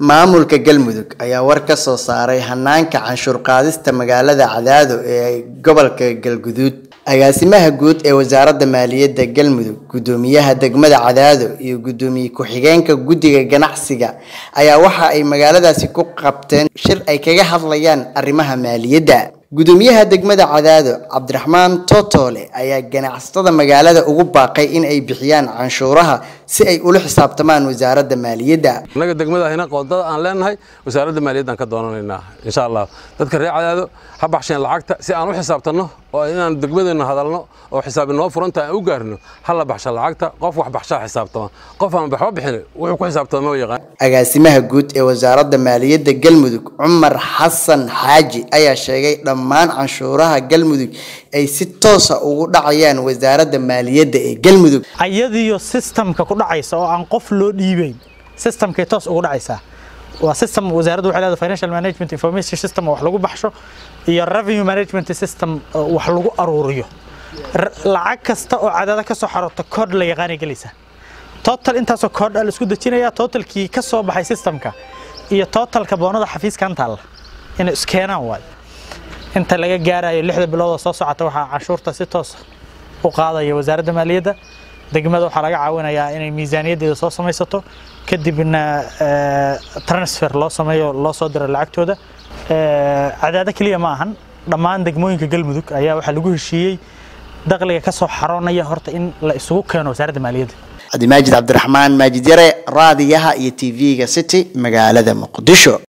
maamulka galmudug ayaa war ka soo saaray hanaanka canshuur qaadista magaalada cadaado ee gobolka galguduud agaasimaha guud ee wasaaradda maaliyadda galmudug guddoomiyaha degmada cadaado iyo guddoomiye ku-xigeenka guddiga ganacsiga ayaa waxa ay magaaladaasi ku qabteen shir ay kaga hadlayaan arrimaha maaliyadda guddoomiyaha degmada cadaado cabdiraxmaan totole ayaa ganacsatada magaalada ugu baaqay in ay bixiyaan canshuuraha si ay ula xisaabtamaan wasaaradda maaliyadda annaga degmada ahina qoodada aan leenahay wasaaradda maaliyaddaan ka doonanaynaa insha allah dadka reer cadaado ha baxsheen lacagta si aan u xisaabtanno oo inaan degmadeenna hadalno oo xisaab inoo furanta aan u gaarno ha la baxsha lacagta qof wax baxshaa xisaabtama qof aan waxba bixin wuxuu ku xisaabtama ma yaqaan agaasimaha guud ee wasaaradda maaliyadda galmudug cumar xasan xaaji ayaa sheegay dhammaan canshuuraha galmudug ay si toosa ugu dhacayaan wasaaradda maaliyadda ee galmudug ayadiyo systemka ku dhacaysa oo aan qof loo dhiibeyn systemkay toos ugu dhacaysaa waa system wasaaraddu waxay leedahay financial management information system oo wax lagu baxsho iyo revenue management system oo wax lagu aruuriyo lacag kasta oo cadaada ka soo xaroota koodh la yaqaanay gelaysaa total intaasoo koodh la isku dejinayaa totalkii ka soo baxay systemka iyo totalka boonada xafiiskan taalla inay iskeenaan waayo inta laga gaarayo lixda bilood oo soo socota waxaa canshuurta si toos u qaadaya wasaaradda maaliyadda degmada waxaa laga caawinayaa inay miisaaniyaddeeda soo samaysato kadibna transfer loo sameeyo loo soo diro lacagtooda cadaado keliya ma ahan dhammaan degmooyinka galmudug ayaa waxaa lagu heshiiyey dakhliga ka soo xaroonaya horta in la isugu keeno wasaaradda maaliyadda cabdimaajid cabdiraxmaan maajid yare raadiyaha iyo tv-ga city magaalada muqdisho